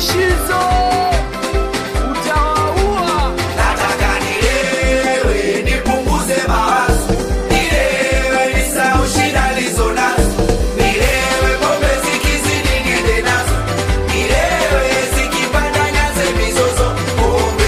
Shizo utawaua. Nataka nilewe nipunguze mawazo, nilewe nisahau shida nilizo nazo, nilewe pombe zikizidi niende nazo, nilewe zikipanda nyanze mizozo, pombe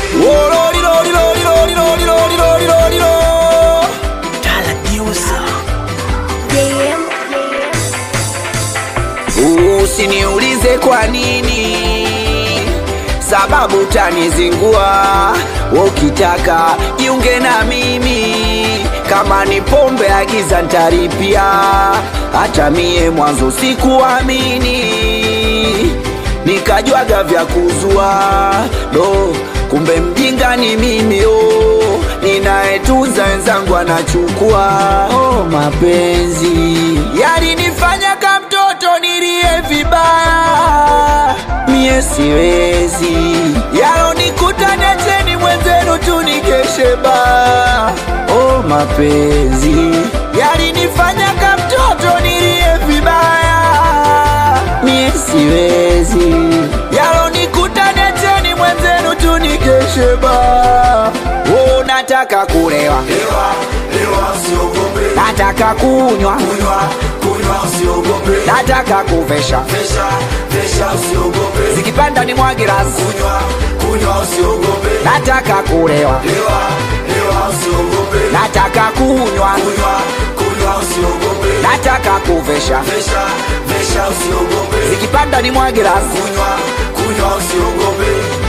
Usiniulize kwa nini, sababu utanizingua. Wewe Ukitaka jiunge na mimi, kama ni pombe agiza ntaripia. Hata mie mwanzo sikuamini, nikajwaga vya kuzua do, kumbe mjinga ni mimi oh, ninayetunza wenzangu anachukua. Oh, mapenzi yalinifanya kama mtoto nilie vibaya, mie siwezi yalonikuta, niacheni mwenzenu tu nikeshe baa. Oh, mapenzi yalinifanya kama mtoto nilie vibaya, mie siwezi yalonikuta, niacheni mwenzenu tu nikeshe baa. Oh, nataka kulewa, Lewa, lewa usiogope, nataka kunywa, kunywa, kunywa usiogope, nataka kuvesha vesha, vesha usiogope, zikipanda ni mwagirasi, kunywa, kunywa usiogope, nataka kulewa, lewa, lewa usiogope, nataka kunywa, kunywa, kunywa usiogope, nataka kuvesha vesha, vesha usiogope, zikipanda ni mwagirasi. kunywa, kunywa usiogope.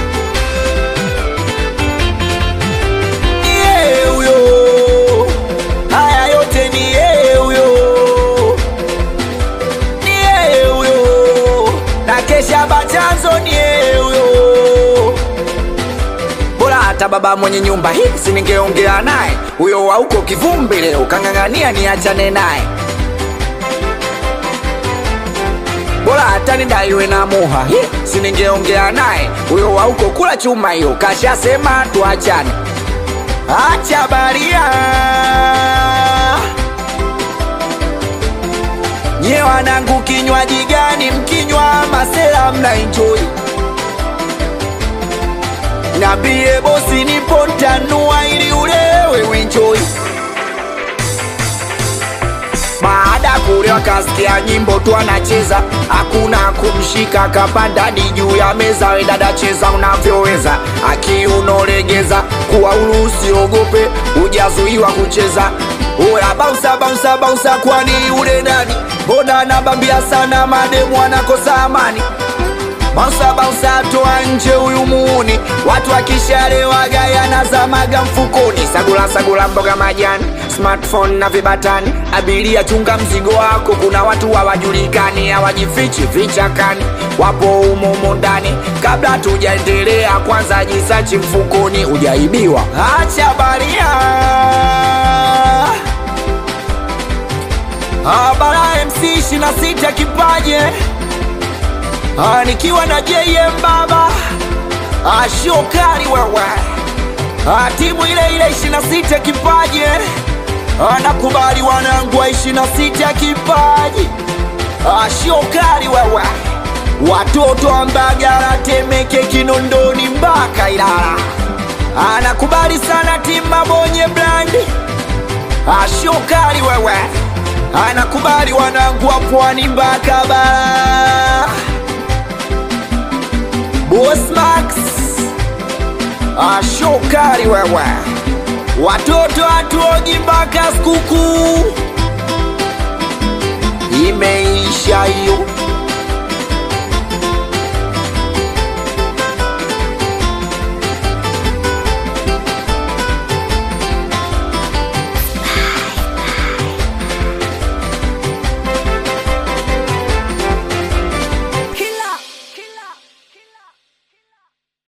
Ni yeye huyo, haya yote ni yeye huyo, ni yeye huyo, na kesha bachanzo ni yeye huyo. Bora hata baba mwenye nyumba hii si ningeongea naye, huyo wa huko kivumbi leo kang'ang'ania niachane naye. bora hata nidaiwe na muha Hi, si ningeongea naye huyo wa huko kula chuma hiyo kashasema tuachane acha baria nye wanangu kinywaji gani mkinywa masela mna enjoy nambie bosi nipo ntanua ili ulewe uenjoy baada ya kulewa kasikia nyimbo tu anacheza, hakuna kumshika, kapanda hadi juu ya meza. We dada, cheza unavyoweza, akiunolegeza kuwa huru, usiogope, hujazuiwa kucheza. Oya bausa bausa bausa, kwani ule nani? Mbona anabambia sana, mademu anakosa amani Bausa bausa toa nje huyu muuni, watu wakishalewaga yanazamaga mfukoni. Sagula sagula mboga majani, smartphone na vibatani. Abiria chunga mzigo wako, kuna watu hawajulikani, hawajifichi vichakani, wapo humo humo ndani. Kabla tujaendelea, kwanza jisachi mfukoni, hujaibiwa. Acha baria Abara MC 26 kipaje Ah, nikiwa na JM baba ah, shokari wewe ah, timu ile ile 26 kipaji ah, nakubali wanangu wa 26 kipaji ah, shokari wewe watoto wa Mbagala, Temeke, Kinondoni mpaka Ilala ah, nakubali sana timu Mabonye Brandi ah, shokari wewe ah, nakubali wanangu wa Pwani mpaka Bara Boss Max ashokari wewe, watoto hatuogi mpaka sikukuu imeisha hiyo.